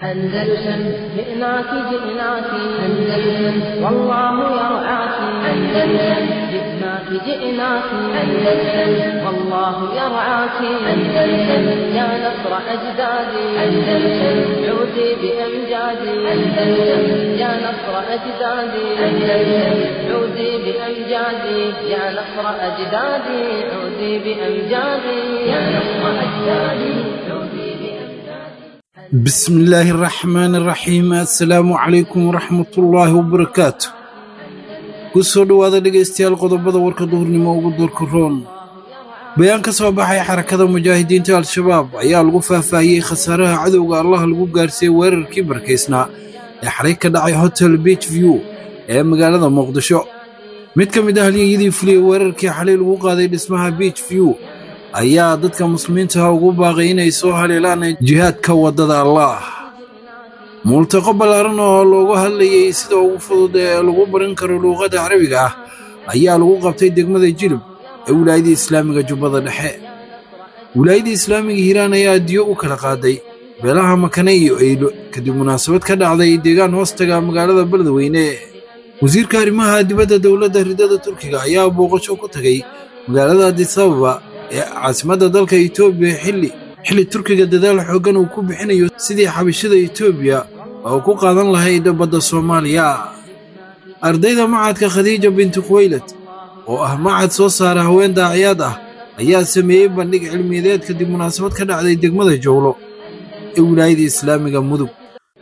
أندلسن جئناك جئناك أندلسن والله يرعاك أندلسن جئناك جئناك أندلسن والله يرعاك أندلسن يا نصر أجدادي أندلسن عودي بأمجادي أندلسن يا نصر أجدادي أندلسن عودي بأمجادي يا نصر أجدادي عودي بأمجادي يا نصر أجدادي عودي بأمجادي بسم الله الرحمن الرحيم assalaamu calaykum waraxmat ullaahi wabarakaatu ku soo dhowaada dhegaystayaal qodobada warka duhurnimo ugu doorka roon bayaan ka soo baxay xarakada mujaahidiinta al-shabaab ayaa lagu faahfaahiyey khasaaraha cadowga allaha lagu gaarsiiyey weerarkii barkaysnaa ee xalay ka dhacay hotel beach view ee magaalada muqdisho mid ka mid ah halyeyadii fuliyey weerarkii xalay lagu qaaday dhismaha beach view ayaa dadka muslimiintaha ugu baaqay inay soo haleelaan jihaadka waddada allaah multaqo ballaaran oo loogu hadlayey sida ugu fudud ee lagu baran karo luuqadda carabiga ah ayaa lagu qabtay degmada jilib ee wilaayadda islaamiga jubbada dhexe wilaayadda islaamiga hiiraan ayaa diyo u kala qaaday beelaha makane iyo eylo kadib munaasabad ka dhacday deegaan hoostaga magaalada beledweyne wasiirka arrimaha dibadda dowladda ridada turkiga ayaa booqasho ku tagay magaalada adisababa ee caasimadda dalka etoobiya xilli xilli turkiga dadaal xooggan uu ku bixinayo sidii xabashada etoobiya oo ku qaadan lahayd badda soomaaliya ardayda macadka khadiija binti khuwaylad oo ah macad soo saara haween daaciyaad ah ayaa sameeyey bandhig cilmiyadeed kadib munaasabad ka dhacday degmada jowlo ee wilaayada islaamiga mudug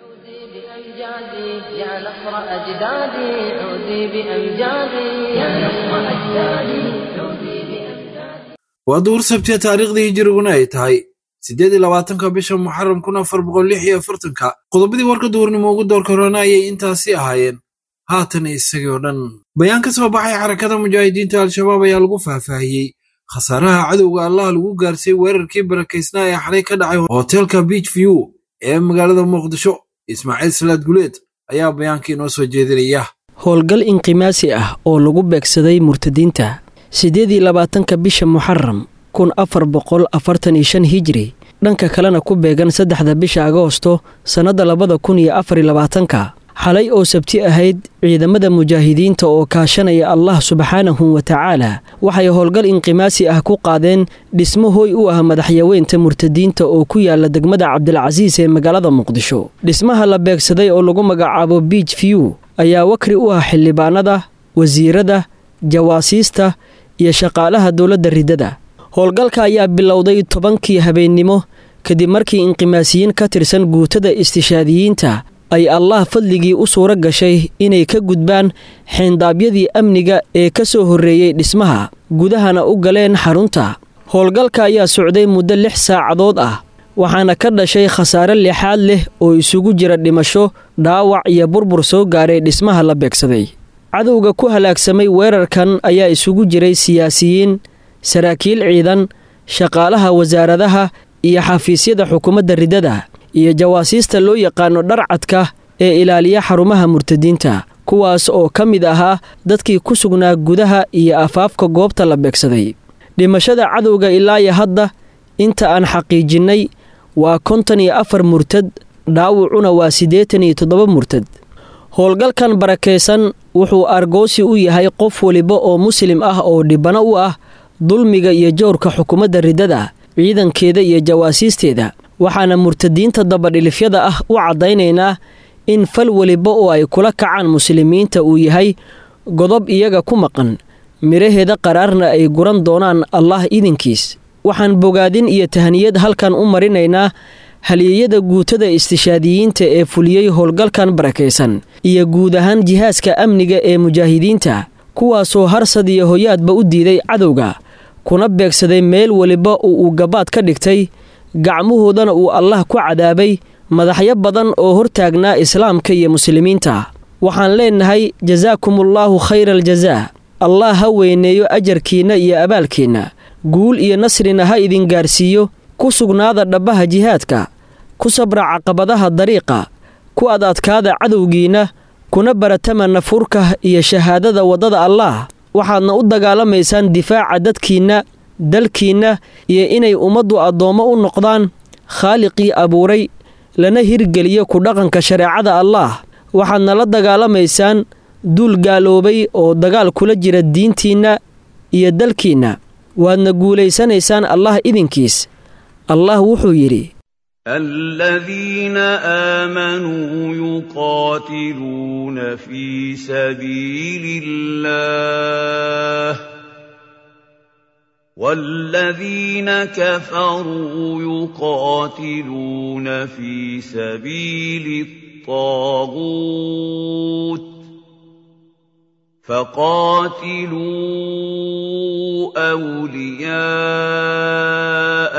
بأمجادي يا نصر أجدادي عودي بأمجادي يا نصر أجدادي عودي بأمجادي waa duhur sabtiya taariikhdii hijiriguna ay tahay siddeed iyo labaatanka bisha muxaram kun afar boqol lix iyo afartanka qodobadii warka duhurnimo ugu doorka roona ayay intaasi ahaayeen haatan isagii oo dhan bayaan ka soo baxay xarakada mujaahidiinta al-shabaab ayaa lagu faahfaahiyey khasaaraha cadowga allaha lagu gaarsiiyey weerarkii barakaysnaa ee xalay ka dhacay hotelka beach view ee magaalada muqdisho ismaaciil salaad guleed ayaa bayaankii inoo soo jeedinaya howlgal inqimaasi ah oo lagu beegsaday murtadiinta siddeed iyo labaatanka bisha muxaram kun afar boqol afartan iyo shan hijri dhanka kalena ku beegan saddexda bisha agoosto sannadda labada kun iyo afar iyo labaatanka xalay oo sabti ahayd ciidamada mujaahidiinta oo kaashanaya allah subxaanahu wa tacaala waxay howlgal inqimaasi ah ku qaadeen dhismo hooy u ah madaxyaweynta murtadiinta oo ku yaala degmada cabdilcasiis ee magaalada muqdisho dhismaha la beegsaday oo lagu magacaabo beach view ayaa wakri u ah xildhibaanada wasiirada jawaasiista iyo shaqaalaha dowladda riddada howlgalka ayaa bilowday tobankii habeennimo kadib markii inqimaasiyiin ka tirsan guutada istishaadiyiinta ay allah fadligii u suuro gashay inay ka gudbaan xeendaabyadii amniga ee ka soo horreeyey dhismaha gudahana u galeen xarunta howlgalka ayaa socday muddo lix saacadood ah waxaana ka dhashay khasaare lixaad leh oo isugu jira dhimasho dhaawac iyo burbur soo gaaray dhismaha la beegsaday cadowga ku halaagsamay weerarkan ayaa isugu jiray siyaasiyiin saraakiil ciidan shaqaalaha wasaaradaha iyo xafiisyada xukuumadda riddada iyo jawaasiista loo yaqaano dharcadka ee ilaaliya xarumaha murtadiinta kuwaas oo ka mid ahaa dadkii ku sugnaa gudaha iyo afaafka goobta la beegsaday dhimashada cadowga ilaayo hadda inta aan xaqiijinnay waa konton iyo afar murtad dhaawucuna waa siddeetan iyo toddoba murtad howlgalkan barakaysan wuxuu argoosi u yahay qof weliba oo muslim ah oo dhibano u ah dulmiga iyo jowrka xukuumadda riddada ciidankeeda iyo jawaasiisteeda waxaana murtadiinta dabadhilifyada ah u caddaynaynaa in fal weliba oo ay kula kacaan muslimiinta uu yahay godob iyaga ku maqan midhaheeda qaraarna ay guran doonaan allah idinkiis waxaan bogaadin iyo tahniyad halkan u marinaynaa halyeeyada guutada istishaadiyiinta ee fuliyey howlgalkan barakaysan iyo guud ahaan jihaaska amniga ee mujaahidiinta kuwaasoo harsad iyo hoyaadba u diiday cadowga kuna beegsaday meel weliba oo uu gabaad ka dhigtay gacmahoodana uu allah ku cadaabay madaxyo badan oo hortaagnaa islaamka iyo muslimiinta waxaan leennahay jasaakumullaahu khayra aljazaa allah ha weyneeyo ajarkiinna iyo abaalkiinna guul iyo nasrina ha idin gaarsiiyo ku sugnaada dhabbaha jihaadka ku sabra caqabadaha dariiqa ku ad adkaada cadowgiinna kuna baratama nafurka iyo shahaadada waddada allaah waxaadna u dagaalamaysaan difaaca dadkiinna dalkiinna iyo inay ummaddu addoommo u noqdaan khaaliqii abuuray lana hirgeliyo ku dhaqanka shareecada allaah waxaadna la dagaalamaysaan duul gaaloobay oo dagaal kula jira diintiinna iyo dalkiinna waadna guulaysanaysaan allah idinkiis allah wuxuu yidhi الذين آمنوا يقاتلون في سبيل الله والذين كفروا يقاتلون في سبيل الطاغوت فقاتلوا أولياء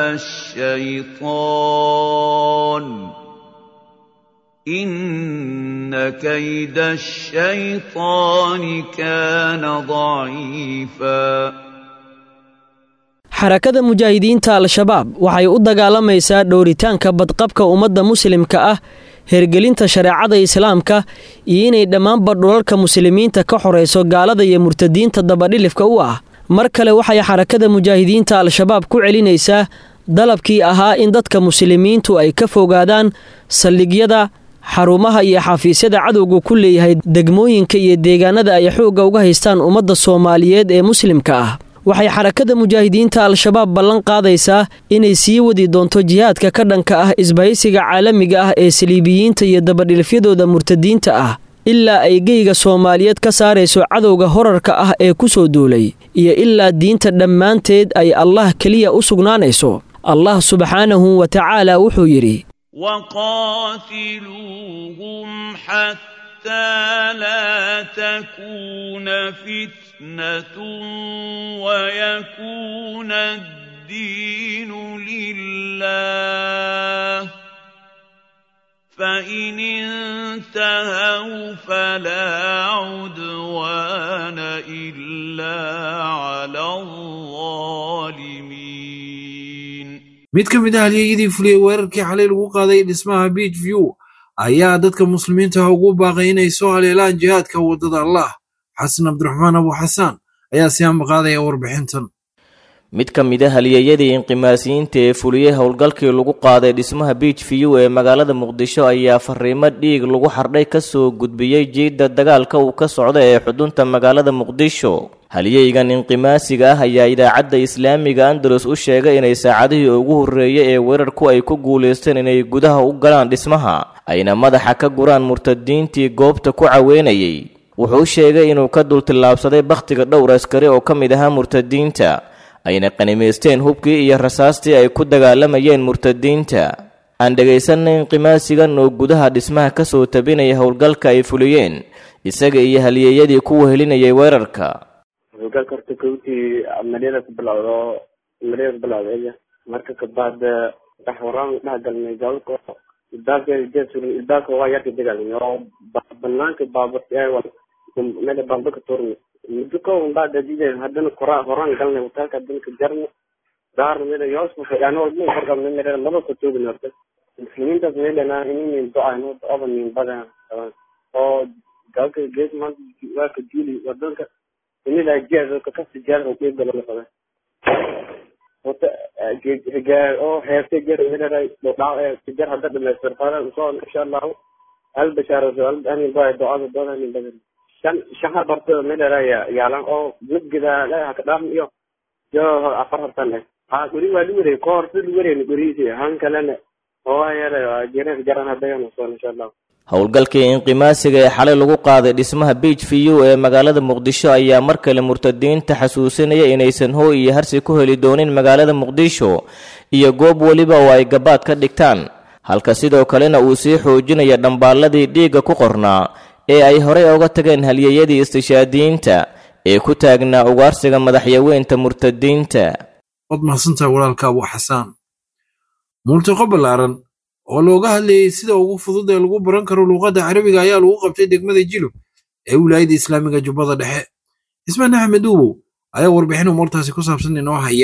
الشيطان إن كيد الشيطان كان ضعيفا xarakada mujaahidiinta al-shabaab waxay u dagaalamaysaa dhowritaanka badqabka ummadda muslimka ah hergelinta shareecada islaamka iyo inay dhammaanba dhulalka muslimiinta ka xorayso gaalada iyo murtadiinta dabadhilifka u ah mar kale waxay xarakada mujaahidiinta al-shabaab ku celinaysaa dalabkii ahaa in dadka muslimiintu ay ka fogaadaan saldhigyada xarumaha iyo xafiisyada cadowga ku leeyahay degmooyinka iyo deegaanada ay xoogga uga haystaan ummadda soomaaliyeed ee muslimka ah waxay xarakada mujaahidiinta al-shabaab ballan qaadaysaa inay sii wadi doonto jihaadka ka dhanka ah isbahaysiga caalamiga ah ee saliibiyiinta iyo dabadhilfyadooda murtadiinta ah ilaa ay geyga soomaaliyeed ka saarayso cadowga horarka ah ee ku soo duulay iyo ilaa diinta dhammaanteed ay allah keliya u sugnaanayso allah subxaanahu wa tacaala wuxuu yidhi وقاتلوهم حتى لا تكون فتنة ويكون الدين لله فإن انتهوا فلا عدوان إلا على الظالمين mid ka mid ah halyeyadii fuliyey weerarkii xalay lagu qaaday dhismaha beach view ayaa dadka muslimiinta ah ugu baaqay inay soo haleelaan jihaadka waddada allah xasan cabdiraxmaan abu xasaan ayaa si ambaqaadaya warbixintan mid ka mid a halyeeyadii inqimaasiyiinta ee fuliyey howlgalkii lagu qaaday dhismaha beach view ee magaalada muqdisho ayaa fariimo dhiig lagu xardhay ka soo gudbiyey jiidda dagaalka uu ka socda ee xudunta magaalada muqdisho halyeygan inqimaasiga ah ayaa idaacadda islaamiga andalus u sheegay inay saacadihii ugu horreeyay ee weerarku ay ku guulaysteen inay gudaha u galaan dhismaha ayna madaxa ka guraan murtadiintii goobta ku caweynayay wuxuu sheegay inuu ka dultillaabsaday bakhtiga dhowr askari oo ka mid ahaa murtadiinta ayna qanimaysteen hubkii iyo rasaastii ay ku dagaalamayeen murtadiinta aan dhegaysanay inqimaasigan oo gudaha dhismaha ka soo tabinaya howlgalka ay fuliyeen isaga iyo halyeeyadii ku wehelinayay weerarka howlgalka horta kowtii amaliyada ku bilowdo amaliyada ku bilowday marka kabacd dhex waraan dhex galnay gaalka ilbaabka jesurin ilbaabka waa yarka dagaalnay oo banaanka baabur meel baabur ka tuurnay muddo ka un baa dadideen haddana kora horaan galnay hotelka haddana ka jarnay daarna meel yoos ku fadhiyaan oo dhin kor galnay meel laba ka toogin horta muslimiintaas meelana inin do-ayno oba nin badan oo gaalka gees maanta waa ka juuli wadanka inila jeer ka kasi jeer oo qeyb galo qaba wata gaar oo heerta jeer inila do dhaw ee jeer hadda dhameystir qaadan soo insha Allah hal bashaaro hal ani baa ducada doona ni badan shan shahar barto inila ya yaalan oo mid gida la ka dham iyo yo afar hartan eh ha guri waa luure koor sid luure ni guri si han kalena oo ayara jeer jaran hadda soo insha Allah howlgalkii inqimaasiga ee xalay lagu qaaday dhismaha beach view ee magaalada muqdisho ayaa mar kale murtadiinta xasuusinaya inaysan hooy iyo harsi ku heli doonin magaalada muqdisho iyo goob weliba oo ay gabaad ka dhigtaan halka sidoo kalena uu sii xoojinaya dhambaalladii dhiigga ku qornaa ee ay horey oga tageen halyeeyadii istishaadiyiinta ee ku taagnaa ugaarsiga madaxyaweynta murtadiinta waad mahadsantahay walaalka abu xasaan multiqo ballaaran oo looga hadlayey sida ugu fudud ee lagu baran karo luuqadda carabiga ayaa lagu qabtay degmada jilub ee wilaayadda islaamiga jubbada dhexe cismaan axmed uubow ayaa warbixin umuurtaasi ku saabsan inoo haya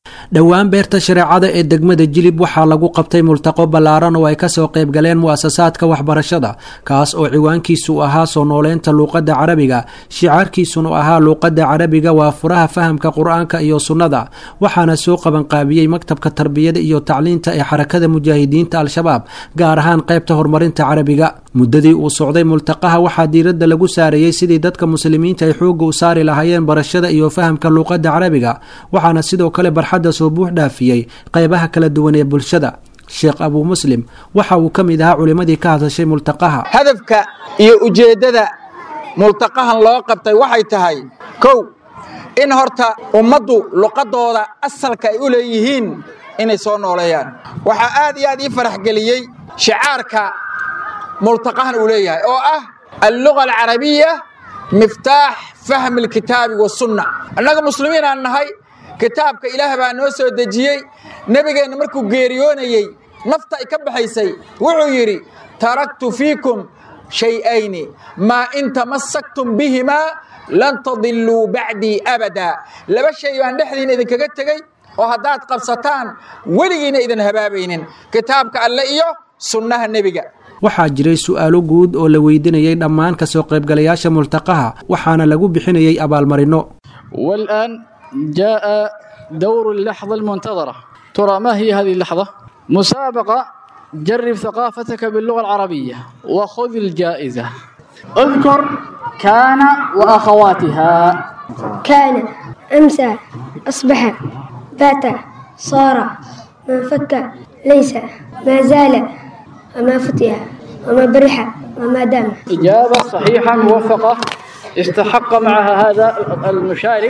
dhowaan beerta shareecada ee degmada jilib waxaa lagu qabtay multaqo ballaaran oo ay kasoo qayb galeen mu'asasaadka waxbarashada kaas oo ciwaankiisu ahaa soo nooleynta luuqadda carabiga shicaarkiisuna ahaa luuqadda carabiga waa furaha fahamka qur-aanka iyo sunnada waxaana soo qabanqaabiyey maktabka tarbiyada iyo tacliinta ee xarakada mujaahidiinta al-shabaab gaar ahaan qaybta horumarinta carabiga muddadii uu socday multaqaha waxaa diiradda lagu saareeyey sidii dadka muslimiinta ay xoogga u saari lahaayeen barashada iyo fahamka luuqadda carabiga waxaana sidoo kale barxadda soo buux dhaafiyey qaybaha kala duwan ee bulshada sheekh abuu muslim waxa uu ka mid ahaa culimmadii ka hadashay multaqaha hadafka iyo ujeeddada multaqahan loo qabtay waxay tahay kow in horta ummaddu luqaddooda asalka ay u leeyihiin inay soo nooleeyaan waxaa aad iyo aad ii farax geliyey shicaarka multaqahan uu leeyahay oo ah alluga alcarabiya miftaax fahmi alkitaabi wasunna annaga muslimiin aan nahay kitaabka ilaah baa noo soo dejiyey nebigeenna markuu geeriyoonayey nafta ay ka baxaysay wuxuu yidhi taraktu fiikum shay'ayni maa in tamassaktum bihimaa lan tadilluu bacdii abadaa laba shay baan dhexdiina idinkaga tegey oo haddaad qabsataan weligiina idin habaabaynin kitaabka alle iyo sunnaha nebiga waxaa jiray su'aalo guud oo la weydiinayay dhammaan kasoo qaybgalayaasha multaqaha waxaana lagu bixinayay abaalmarinno والآن جاء دور اللحظة المنتظرة ترى ما هي هذه اللحظة؟ مسابقة جرب ثقافتك باللغة العربية وخذ الجائزة اذكر كان وأخواتها كان أمسى أصبح بات صار ما فك ليس ما زال وما فتح وما برح وما دام إجابة صحيحة موفقة استحق معها هذا المشارك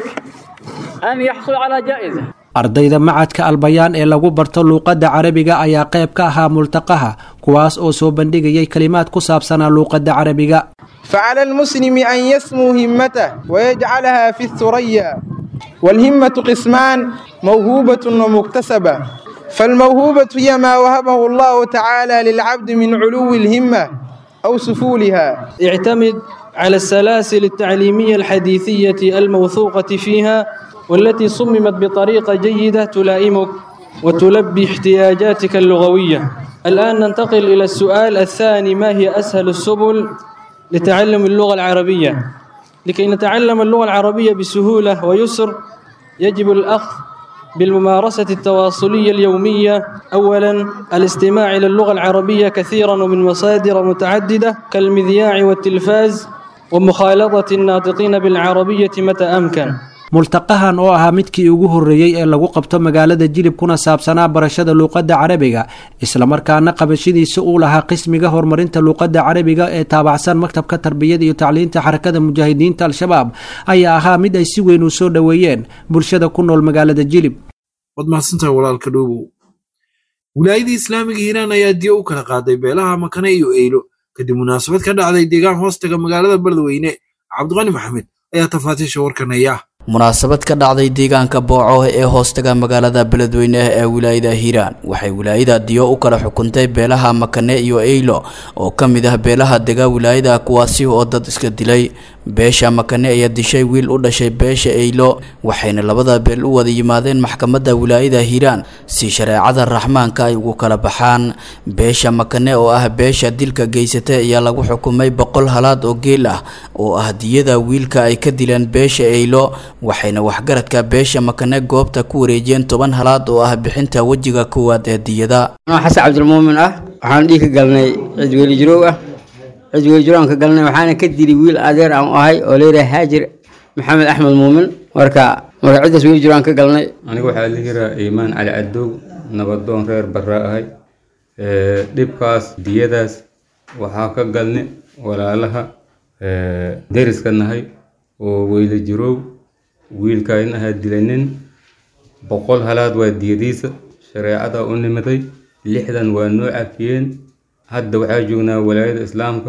أن يحصل على جائزة ardayda macadka albayaan ee lagu barto luuqadda carabiga ayaa qayb ka ahaa multaqaha kuwaas oo soo bandhigayay kalimaad ku saabsanaa luuqadda carabiga فعلى المسلم أن يسمو همته ويجعلها في الثريا والهمة قسمان موهوبة ومكتسبة فالموهوبة هي ما وهبه الله تعالى للعبد من علو الهمة أو سفولها اعتمد على السلاسل التعليمية الحديثية الموثوقة فيها والتي صممت بطريقة جيدة تلائمك وتلبي احتياجاتك اللغوية الآن ننتقل إلى السؤال الثاني ما هي أسهل السبل لتعلم اللغة العربية لكي نتعلم اللغة العربية بسهولة ويسر يجب الأخذ بالممارسة التواصلية اليومية أولا الاستماع إلى اللغة العربية كثيرا ومن مصادر متعددة كالمذياع والتلفاز ومخالطة الناطقين بالعربية متى أمكن multaqahan oo ahaa midkii ugu horreeyey ee lagu qabto magaalada jilib kuna saabsanaa barashada luuqadda carabiga islamarkaana qabashadiisa uu lahaa qismiga horumarinta luuqadda carabiga ee taabacsan maktabka tarbiyada iyo tacliinta xarakada mujaahidiinta al-shabaab ayaa ahaa mid ay si weyn u soo dhoweeyeen bulshada ku nool magaalada jilib waad mahadsantahay walaalka dhoobow wilaayadii islaamiga hiiraan ayaa diyo u kala qaaday beelaha makane iyo eylo kadib munaasabad ka dhacday deegaan hoostaga magaalada beledweyne cabdiqani maxamed ayaa tafaatiisha warkanaya munaasabad ka dhacday deegaanka booco ee hoostaga magaalada beledweyne ee wilaayada hiiraan waxay wilaayada diyo u kala xukuntay beelaha makane iyo eylo oo ka mid ah beelaha dega wilaayada kuwaasi oo dad iska dilay beesha makane ayaa dishay wiil u dhashay beesha eylo waxayna labada beel u wada yimaadeen maxkamadda wilaayada hiiraan si shareecada raxmaanka ay ugu kala baxaan beesha makane oo ah beesha dilka geysatay ayaa lagu xukumay boqol halaad oo geel ah oo ah diyada wiilka ay ka dileen beesha eylo waxayna waxgaradka beesha makane goobta ku wareejiyeen toban halaad oo ah bixinta wejiga koowaad ee diyada xasan cabdilmuumin ah waxaan dhiig ka galnay cid weli jiroow ah cid weli jiroow aan ka galnay waxaana ka dilay wiil adeer aan u ahay oo leeyahay haajir maxamed axmed muumin marka marka ciddaas weli jiroow aan ka galnay aniga waxaa la yiraa iimaan cali cadow nabadoon reer barra ahay dhibkaas diyadaas waxaa ka galnay walaalaha deriska nahay oo weyla jiroow wiilkaan ahaa dilanin boqol halaad waa diyadiisa shareecada u nimaday lixdan waa noo cafiyeen hadda waxaa joognaa walaayada islaamka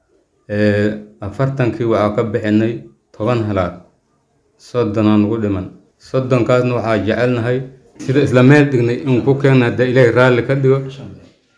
afartankii waxaa ka bixinay toban halaad soddonaa nugu dhiman soddonkaasna waxaa jecelnahay sida isla meel dhignay in ku keena hadda ilaahay raalli ka dhigo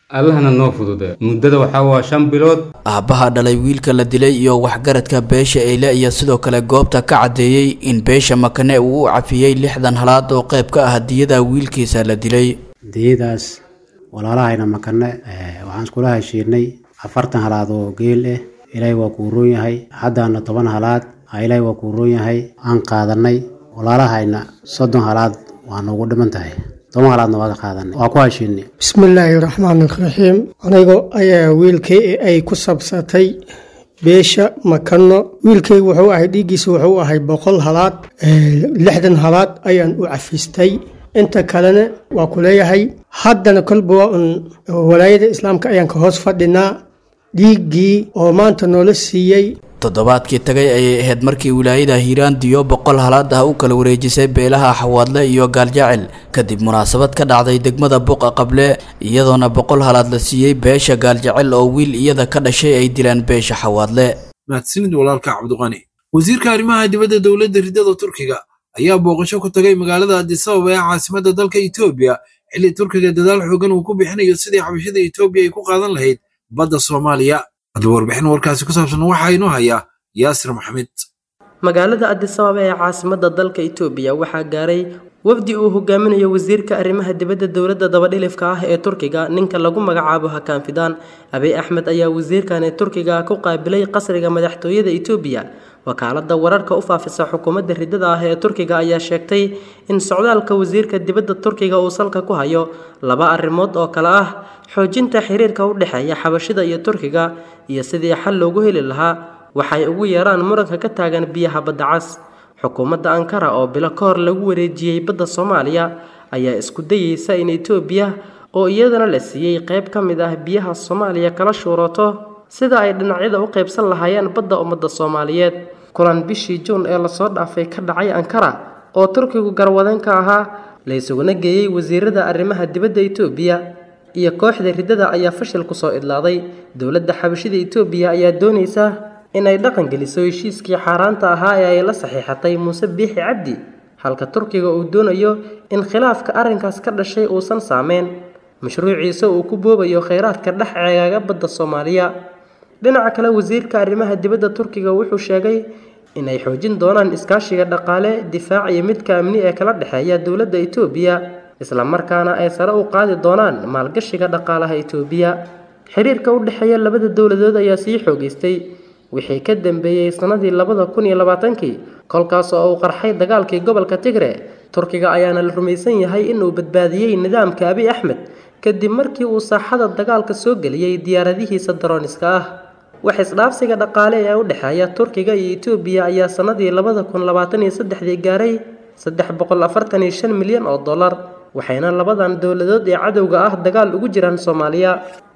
allahna noo fudude muddada waxaa waa shan bilood aabbaha dhalay wiilka la dilay iyo waxgaradka beesha eyle iyo sidoo kale goobta ka caddeeyey in beesha makane uu u cafiyey lixdan halaad oo qayb ka ah diyada wiilkiisa la dilay diyadaas walaalahayna makane waxaan iskula heshiinay afartan halaad oo geel ah ilaahay waa kuu roon yahay haddana toban halaad ilaahay waa kuu roon yahay aan qaadanay walaalahayna soddon halaad waa noogu dhiman tahay toban halaadna waa ka qaadanay waa ku heshiinay bismillaahi raxmaan raxiim anigo ayaa wiilkay ay ku sabsatay beesha makano wiilkay wuxuu ahay dhiiggiisa wuxuu ahay boqol halaad lixdan halaad ayaan u cafistay inta kalena waa ku leeyahay haddana kolba waa un walaayada islaamka ayaan ka hoos fadhinaa dhiiggii oo maanta noola siiyey toddobaadkii tagay ayay ahayd markii wilaayada hiiraan diyo boqol halaad ah u kala wareejisay beelaha xawaadle iyo gaaljacel kadib munaasabad ka dhacday degmada buqa qable iyadoona boqol halaad la siiyey beesha gaaljacel oo wiil iyada ka dhashay ay dilaan beesha xawaadle mahadsanid walaalka cabdiqani wasiirka arrimaha dibadda dowladda ridada turkiga ayaa booqasho ku tagay magaalada adisababa ee caasimadda dalka etoobiya xilli turkiga dadaal xoogan uu ku bixinayo sidii xabashada etoobiya ay ku qaadan lahayd badda soomaaliya haddaba warbixin warkaasi ku saabsan waxaa inoo hayaa yaasir maxamed magaalada adisababa ee caasimadda dalka itoobiya waxaa gaaray wafdi uu hogaaminayo wasiirka arrimaha dibadda dowladda dabadhilifka ah ee turkiga ninka lagu magacaabo hakaan fidaan abiy axmed ayaa wasiirkani turkiga ku qaabilay qasriga madaxtooyada itoobiya wakaalada wararka u faafisa xukuumadda ridada ah ee turkiga ayaa sheegtay in socdaalka wasiirka dibadda turkiga uu salka ku hayo laba arrimood oo kale ah xoojinta xiriirka u dhexeeya xabashida iyo turkiga iyo sidii xal loogu heli lahaa waxay ugu yeeraan muranka ka taagan biyaha badda cas xukuumadda ankara oo bilo ka hor lagu wareejiyey badda soomaaliya ayaa isku dayeysa in etoobiya oo iyadana la siiyey qayb ka mid ah biyaha soomaaliya kala shuurato sida ay dhinacyada u qaybsan lahaayeen badda ummadda soomaaliyeed kulan bishii juun ee lasoo dhaafay ka dhacay ankara oo turkigu garwadeen ka ahaa la isuguna geeyey wasiirada arrimaha dibadda etoobiya iyo kooxda riddada ayaa fashil kusoo idlaaday dowladda xabashida etoobiya ayaa doonaysa inay dhaqan geliso heshiiskii xaaraanta ahaa ee ay la saxiixatay muuse biixi cabdi halka turkiga uu doonayo in khilaafka arrinkaas ka dhashay uusan saameyn mashruuciisa uu ku boobayo kheyraadka dhex ceegaaga badda soomaaliya dhinaca kale wasiirka arrimaha dibadda turkiga wuxuu sheegay inay xoojin doonaan iskaashiga dhaqaale difaac iyo midka amni ee kala dhexeeya dowladda etoobiya islamarkaana ay sare u qaadi doonaan maalgashiga dhaqaalaha etoobiya xiriirka u dhexeeya labada dowladood ayaa sii xoogeystay wixii ka dambeeyey sannadii labada kun iyo labaatankii kolkaas oo uu qarxay dagaalkii gobolka tigre turkiga ayaana la rumaysan yahay inuu badbaadiyey nidaamka abiy axmed kadib markii uu saaxada dagaalka soo geliyey diyaaradihiisa darooniska ah wax isdhaafsiga dhaqaale ee u dhexeeya turkiga iyo etoobiya ayaa sannadii labada kun labaatan iyo saddexdii gaaray saddex boqol afartan iyo shan milyan oo dollar waxayna labadan dowladood ee cadowga ah dagaal ugu jiraan soomaaliya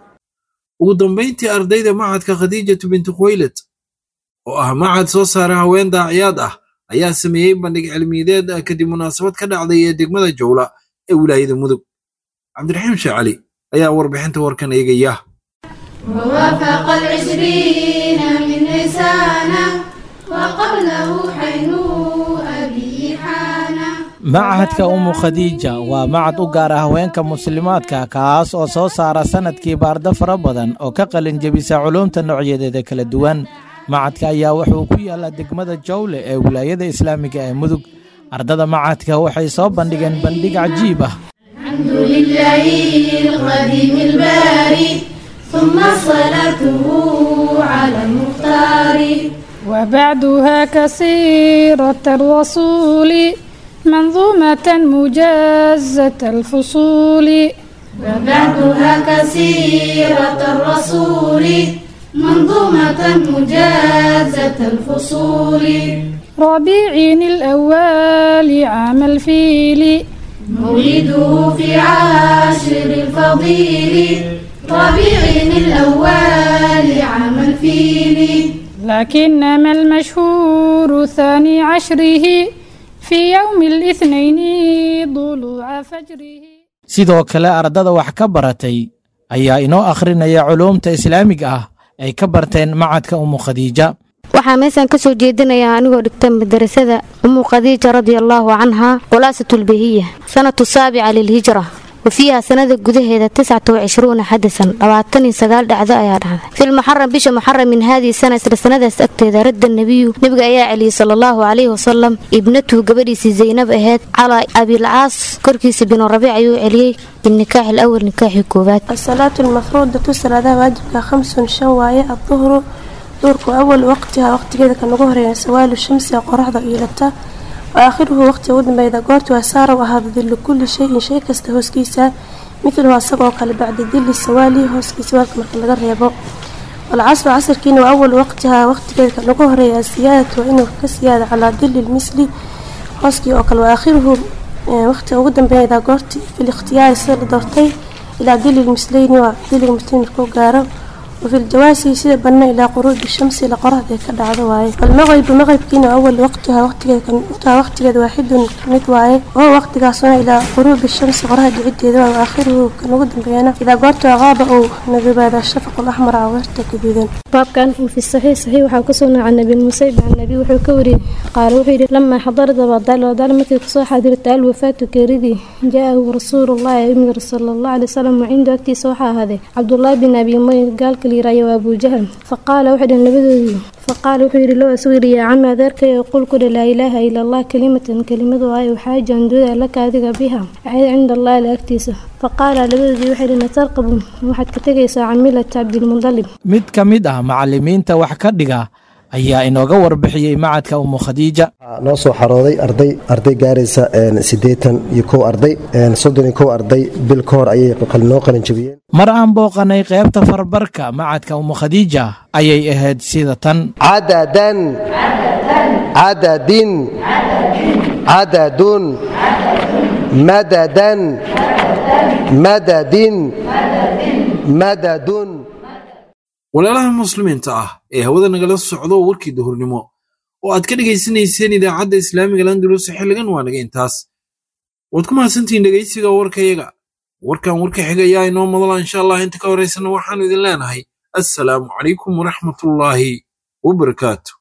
ugu dambayntii ardayda macadka khadiijatu binti khuwaylad oo ah macad soo saara haween daaciyaad ah ayaa sameeyey bandhig cilmiyadeed kadib munaasabad ka dhacday ee degmada jowla ee wilaayada mudug cabdiraxiim sheecali ayaa warbixinta warkan eegaya ووافق العشرين من لسانه وقبله حين أبي حانا machadka umu khadiija waa macad u gaar ah haweenka muslimaadka kaas oo soo saara sanadkii baardo fara badan oo ka qalin jebisa culuumta noocyadeeda kala duwan macadka ayaa wuxuu ku yaallaa degmada jawle ee wilaayada islaamiga ee mudug ardada macadka waxay soo bandhigeen bandhig cajiib ah الحمد لله القديم الباري ثم صلاته على المختار وبعدها كسيرة الرسول منظومة مجازة الفصول وبعدها كسيرة الرسول منظومة مجازة الفصول ربيع الأول عام الفيل مولده في عاشر الفضيل ربيع الأول عام الفيل لكنما المشهور ثاني عشره في يوم الاثنين ضلوع فجره sidoo kale ardada wax ka baratay ayaa inoo akhrinaya culuumta islaamiga ah ay ka barteen macadka umu khadiija waxaa meeshaan ka soo jeedinayaa anigoo dhigta madarasada umu khadiija radia allaahu canhaa khulaasatulbahiya sanatu saabica lilhijra wafiiha sanada gudaheeda tiscata wacishruuna xadasan labaatan iyo sagaal dhacdo ayaa dhacday filmuxaram bisha muxaram min haadihi sana isla sanadaas agteeda radda nebiyu nebiga ayaa celiyey sala allahu calayhi wasalam ibnatuhu gabadhiisii zaynab aheyd calaa abilcaas korkiisa binu rabiic ayuu celiyey بالنكاح الأول نكاح كوبات الصلاة المفروضة صلاة واجبك خمس شواية الظهر دورك أول وقتها وقت كذا كان ظهر سوال الشمس قرحة إلتا وآخره وقت ودن بيدا قورت وسار وهذا ذل كل شيء شيء كستهوس كيسا مثل واسقه قال بعد ذل السوالي هوس كيسا مركل لغريبو والعصر عصر كينو أول وقتها وقت كذا كان ظهر السيادة وإنه كسيادة على ذل المثلي هوسكي وقال وآخره waqtiga ugu dambeeya goorti fil ikhtiyaari sida la doortay ilaa dili lmisleyni waa diliga muslimin markuu gaaro وفي الجواسي سيدة بنا إلى غروب الشمس إلى قرة ذيك الدعوة واي المغرب مغرب كنا أول وقتها وقت كان وقت كذا واحد كميت واي وهو وقت قاصنا إلى غروب الشمس قرة عدة ذا وآخره كان وقت بيانا إذا قرت غاب أو نذب هذا الشفق الأحمر عورت كذا باب كان في الصحيح صحيح وحا كسونا عن النبي المسيب عن النبي وحو كوري قال وحي لما حضرت وضال وضال مثل كسو حاضر تعال وفاة كريدي جاءه رسول الله يمر صلى الله عليه وسلم وعنده أكتي صوحة هذه عبد الله بن أبي مي قال كلي وأبو جهل فقال واحد النبي فقال وحير له أسوير يا عم ذاك يقول كل لا إله إلا الله كلمة كلمة وهي وحاجة دودا لك هذه بها عند الله لأكتيسه فقال لبدي وحير أن ترقب واحد كتجيس عميلة عبد المطلب mid ka mid ah macallimiinta wax ka dhiga ayaa inooga warbixiyey macadka umu khadiija noo soo xarooday arday arday gaaraysa siddeetan iyo kow arday soddon iyo kow arday bil ka hor ayay noo qalin jabiyeen mar aan booqanay qaybta farbarka macadka umu khadiija ayay ahayd sida tan cadadan cadadin cadadun madadan madadin madadun walaalaha muslimiinta ah ee hawada nagala socdo warkii duhurnimo oo aad ka dhegaysanayseen idaacadda islaamiga landulus xilligan waa naga intaas waad ku mahadsantihiin dhegaysiga warkayaga warkan warka xiga ayaa inoo madala insha allah inta ka horaysana waxaanu idin leenahay assalaamu calaykum waraxmatullaahi wabarakaatu